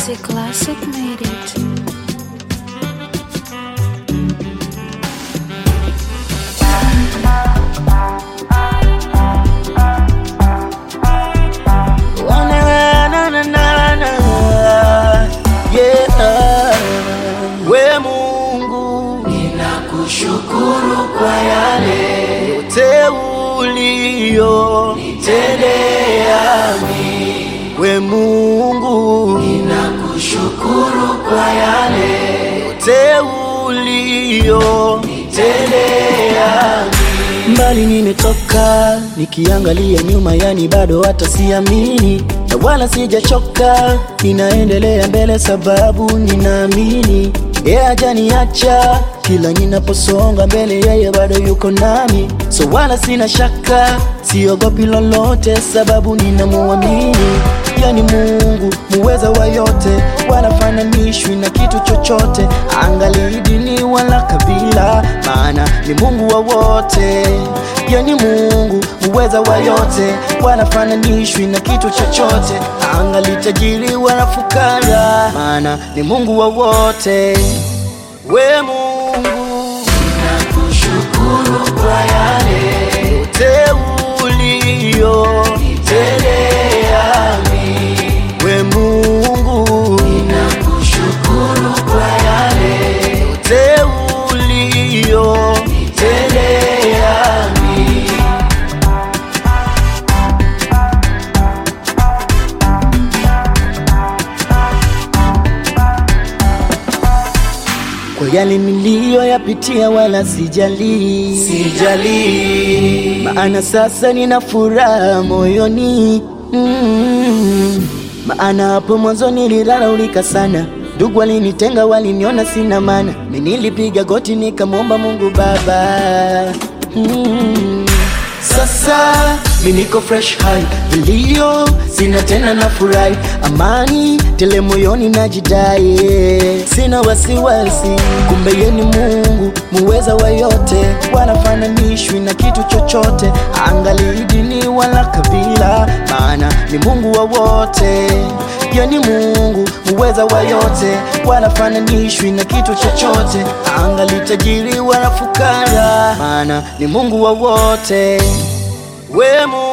Easy Classic made it. Na, na, na, na, na. Yeah. We Mungu, ninakushukuru kwa yale yote uliyonitendea mimi. We Mungu, ninakushukuru kwa yale yote uliyonitendea mimi. Mbali nimetoka nikiangalia nyuma, yani bado hata siamini, na wala sijachoka, ninaendelea mbele sababu ninaamini yeye hajaniacha. Kila ninaposonga mbele, yeye bado yuko nami, so wala sina shaka, siogopi lolote sababu ninamuamini. Yani Mungu muweza wa yote, wala fananishwi na kitu chochote, angali dini wala kabila, maana ni Mungu wa wote. Yani Mungu muweza wa yote, wala fananishwi na kitu chochote, angali tajiri wala fukara, maana ni Mungu wa wote. We Mungu, nakushukuru kwa yale yote uliyonitendea mimi. We Mungu, ninakushukuru kwa yale yote uliyonitendea mimi. Kwa yale niliyoyapitia wala sijali, sijali, maana sasa nina furaha moyoni mm. Maana hapo mwanzo nilidharaulika sana, ndugu walinitenga, waliniona sina maana, mimi nilipiga goti nikamwomba Mungu Baba mm. Sasa mi niko fresh high, vilio sina tena, na furahi amani tele moyoni, najidai sina wasiwasi, kumbe yeye ni Mungu muweza wa yote, wala fananishwi na kitu chochote, angali dini wala kabila, maana ni Mungu wa wote. Yeye ni Mungu muweza wa yote, wala fananishwi na kitu chochote, angali tajiri wala fukara, maana ni Mungu wa wote. We Mungu